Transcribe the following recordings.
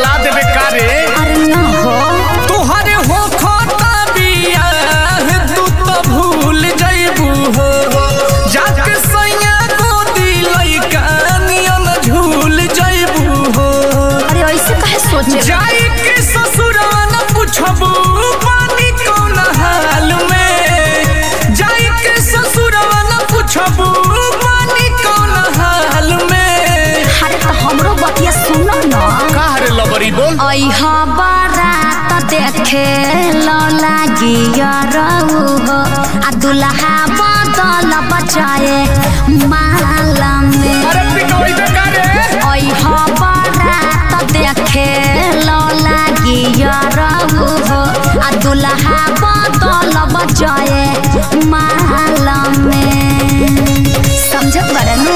जला देबे का रे अरे ना हो तोहरे हो खाता बियाह तू तो भूल जइबू हो जाके सैया गोदी लइका नियन झूल जइबू हो अरे ऐसे काहे सोचे जाई के ससुरवा न पुछबू पानी कौन हाल में जाई के ससुरवा न पुछबू पानी कौन हाल में अरे तो हमरो बतिया सुनो ना का रे लबरी बोल ऐहा बारात देखे लो लागी रऊ हो आ दुल्हा बदल बचाए माला में अरे पिटोई दे का रे ऐहा बारात देखे लो लागी रऊ हो आ दुल्हा बदल बचाए माला में समझत बड़नू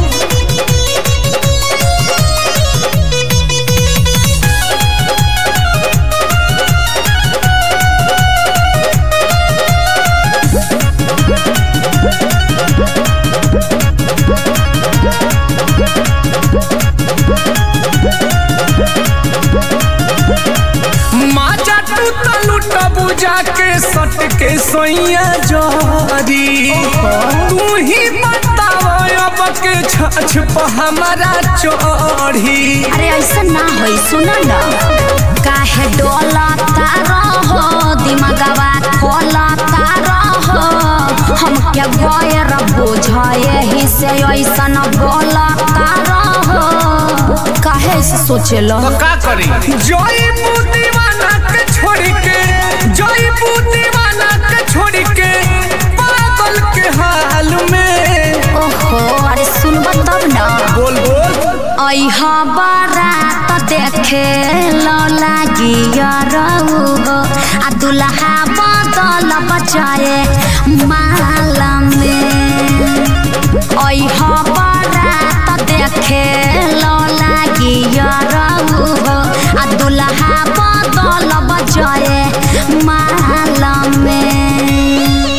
माजा टूटा लूटा बुझा के सट के सोइया जरी तू ही बताव अब के छछ पर हमारा चढ़ी अरे ऐसा ना होई सुनो ना काहे डोलता रहो दिमागवा खोलता रहो हम क्या गैर बुझाए ही से ऐसा न बोलता रहो काहे से सोचेलो तो का करी जोई दीवाना के छोड़ के जोई दीवाना के छोड़ के पागल के हाल में ओहो अरे सुनब तब ना बोल बोल ऐहा बारात देखे लो लागी रऊ हो आ दुल्हा बदल बचाए माला में ऐहा बारात देखे लो लागी रऊ हो आ दुल्हा बदल बचाए माला में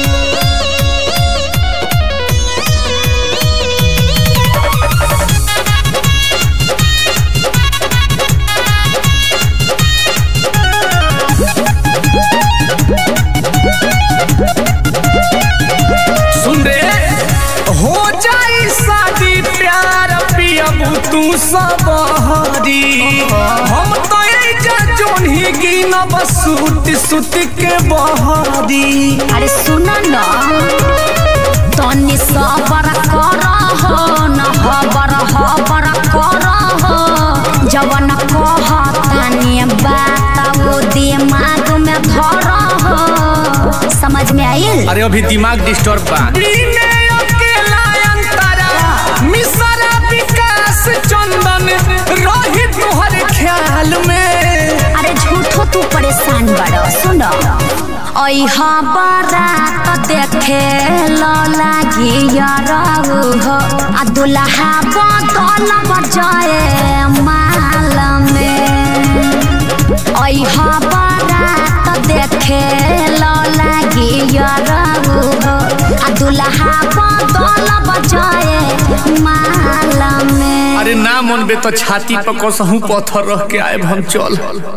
सुन रे हो जाई शादी प्यार पियबू तू सबहरी हम तो एजा जोन्ही गिनब सुत सुत के बहरी अरे सुन न तनी सबर कर हो न हबर हबर कर हो जवन कहतानी बात वो दिमाग में धर हो समझ में आइल अरे अभी दिमाग डिस्टर्ब बा अकेला अंतरा मिसरा विकास चंदन रही तोहर ख्याल में अरे झूठो तू परेशान बड़ सुन ऐहा बारात देखे लो लागी रऊ हो आ दुल्हा बदल बजाए माल में ऐहा बारात देखे लो लागी रऊ हो आ दुल्हा बदल बजाए माल में अरे ना मन बे तो छाती पर कसहू पत्थर रख के आए हम चल